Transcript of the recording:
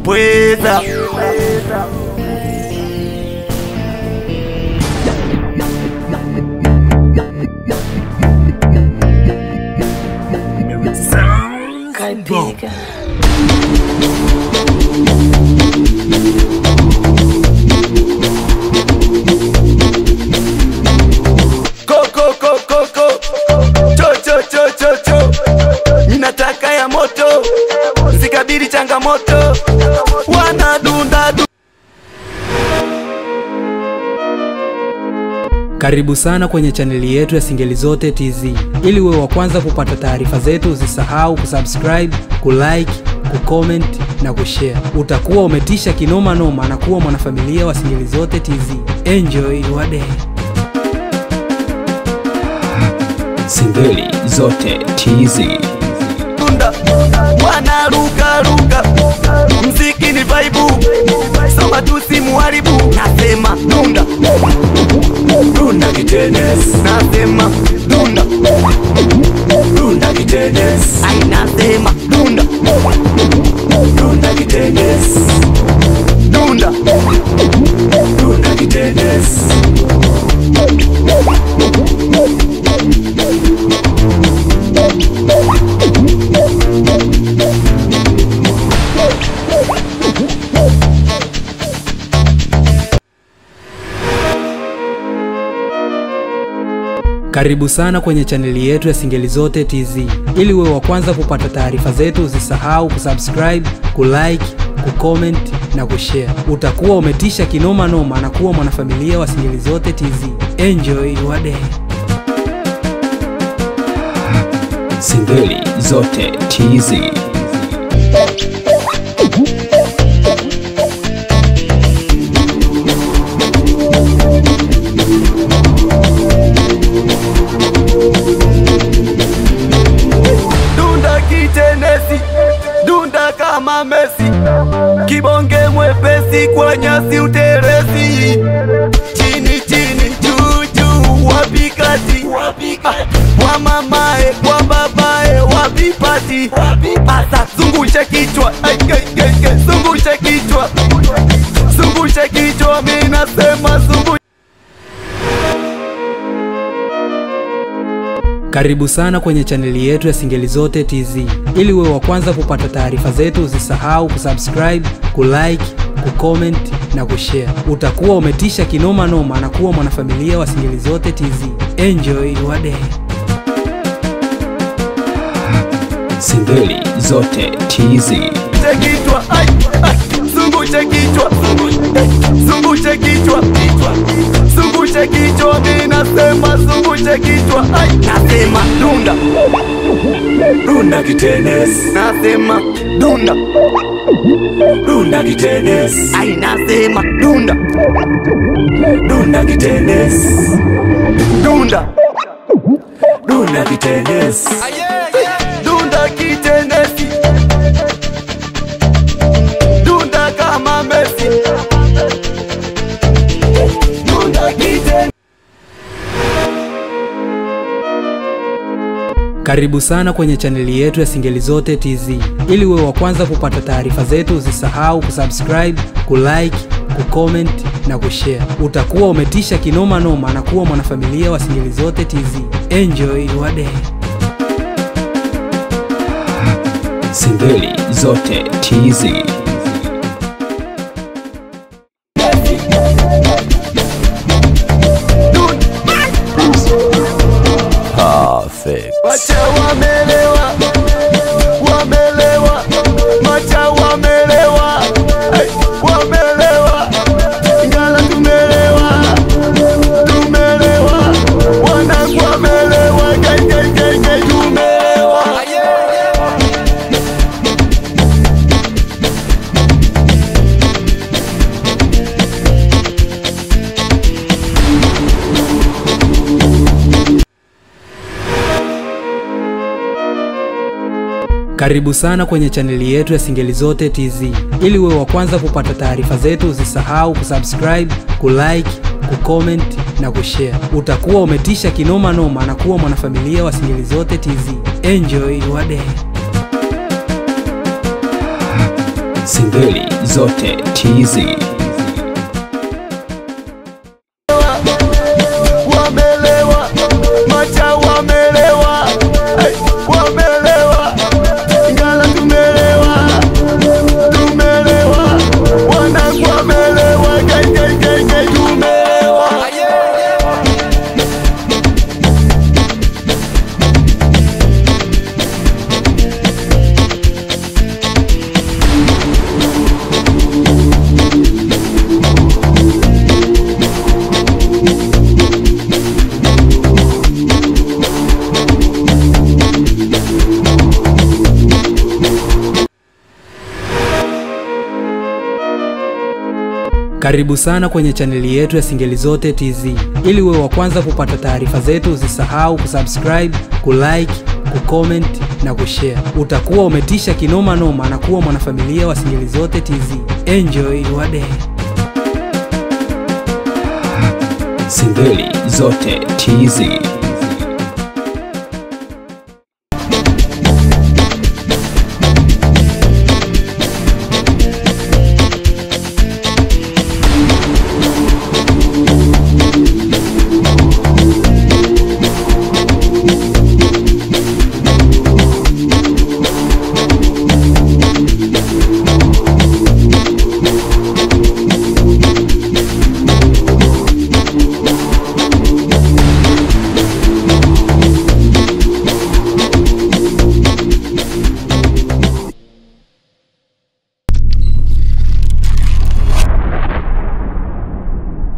pweza Kaipiga. koko koko koko cho cho cho cho cho ninataka ya moto zikabili changamoto wanadunda du Karibu sana kwenye chaneli yetu ya Singeli Zote TZ. Ili uwe wa kwanza kupata taarifa zetu, usisahau kusubscribe, kulike, kucomment na kushare. Utakuwa umetisha kinoma noma na kuwa mwanafamilia wa Singeli Zote TZ. Enjoy your day. Singeli zote TZ. dunda wanarukaruka mziki ni vaibu soma tu simuharibu nasema dunda dunda kitenes nasema dunda dunda kitenes ai nasema dunda dunda kitenes dunda dunda kitenes Karibu sana kwenye chaneli yetu ya Singeli Zote TZ. Ili uwe wa kwanza kupata taarifa zetu, usisahau kusubscribe, kulike, kucomment na kushare. Utakuwa umetisha kinoma noma na kuwa mwanafamilia wa Singeli Zote TZ. Enjoy your day. Singeli zote TZ. dunda kitenesi dunda kama Messi kibonge mwepesi kwa nyasi uterezi chini chini juu juu wapikati kwa mamae kwa babae wapipati asa zungushe kichwa Ai, ai, ai, ai, zungushe kichwa zungushe kichwa mi nasema zungushe Karibu sana kwenye chaneli yetu ya Singeli Zote TZ. Ili uwe wa kwanza kupata taarifa zetu, usisahau kusubscribe, kulike, kucomment na kushare. Utakuwa umetisha kinoma noma na kuwa mwanafamilia wa Singeli Zote TZ. Enjoy your day. Singeli zote TZ. Zungushe kichwa ai, ai, zungushe kichwa zungushe kichwa zungushe kichwa mi nasema zungushe kichwa ai nasema dunda dunda kitenes nasema dunda dunda kitenes ai nasema dunda dunda kitenes dunda dunda kitenes dunda kitenesi dunda kama Messi dunda kitenesi Karibu sana kwenye chaneli yetu ya Singeli Zote TZ. Ili uwe wa kwanza kupata taarifa zetu, usisahau kusubscribe, kulike, kucomment na kushare. Utakuwa umetisha kinoma noma na kuwa mwanafamilia wa Singeli Zote TZ. Enjoy your day. Singeli zote TZ. Wacha wamelewa, wamelewa, macha wamelewa, hey, wamelewa, ngala tumelewa, tumelewa, wanangu wamelewa, gai, gai, gai, gai, tumelewa. Karibu sana kwenye chaneli yetu ya Singeli Zote TZ. Ili uwe wa kwanza kupata taarifa zetu, usisahau kusubscribe, kulike, kucomment na kushare. Utakuwa umetisha kinoma noma na kuwa mwanafamilia wa Singeli Zote TZ. Enjoy your day. Singeli zote tizi. wamelewa, macha wamelewa, hey, wamelewa, Ngala tumelewa, tumelewa, wanangu wamelewa, gai, gai, gai, gai, tumelewa. Karibu sana kwenye chaneli yetu ya Singeli Zote TZ. Ili uwe wa kwanza kupata taarifa zetu, usisahau kusubscribe, kulike, kucomment na kushare. Utakuwa umetisha kinoma noma na kuwa mwanafamilia wa Singeli Zote TZ. Enjoy your day. Singeli zote tizi.